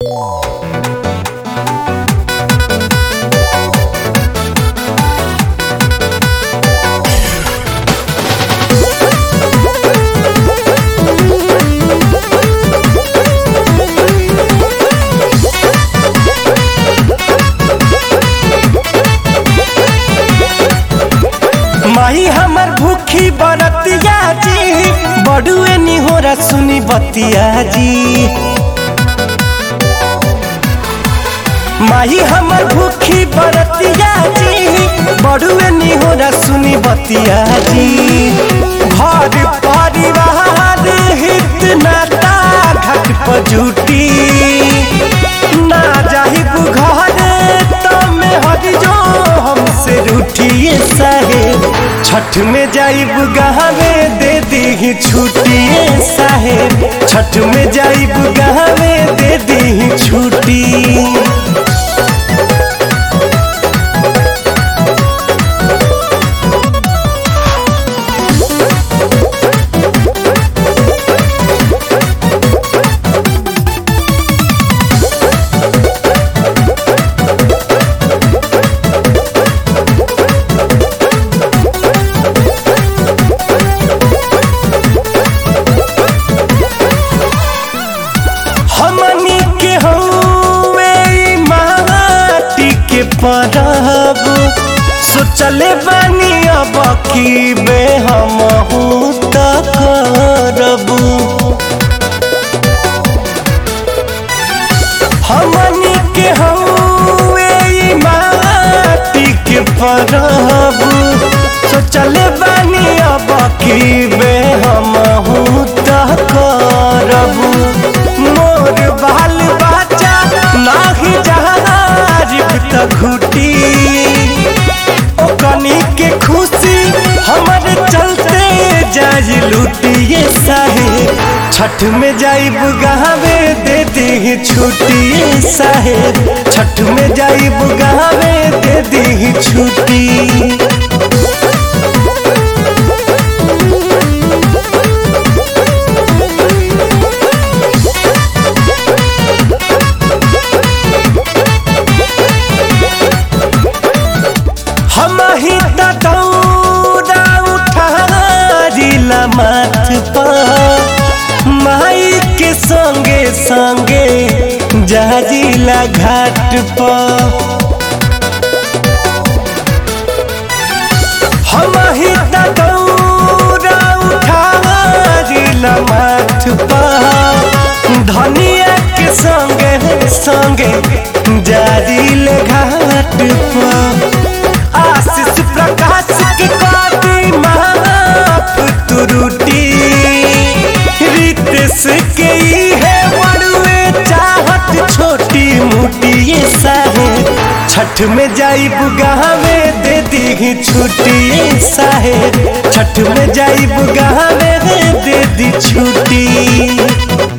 माही हमर भूखी बरतिया जी बड़ुए निहोरा सुनी बतिया जी माही हमर भूखी बरतिया जी बड़ुए निहोरा सुनी बतिया जी घर परिवार हित नाता घट पर जुटी ना जाही घर तमे हट जो हमसे रूठिए साहे छठ में जाइब गहवे दे दी छुट्टिए साहे छठ में जाइब गहवे दे दी छुट्टी हमनी के हौवे ई माटी के परब सोचले बानी अब की बे हम त करब हमनी के हौवे ई माटी के परब सोचले बानी अब की बे हम त करब मोर बाल बच्चा नाही जहाजिब त घुटी ओ कनी के खुशी हमर चलते जाई लुटिए साहे छठ में जाइब गहावे दे दी छुट्टी साहे छठ में जाइब गहावे दे दी छुट्टी हम ही त दौड़ा उठारिला माथ पर माई के संगे संगे जाजिला घाट पर हम ही त दौड़ा उठारिला माथ पर धनिया के संगे संगे जाजिल घाट पर आशीष प्रकाश के काटी माफ तुरुटी रितेश के ई है बड़ुए चाहत छोटी मोटी ये साहे छठ में जाइब गहावे दे दी छुट्टी साहे छठ में जाइब गहावे दे दी छुट्टी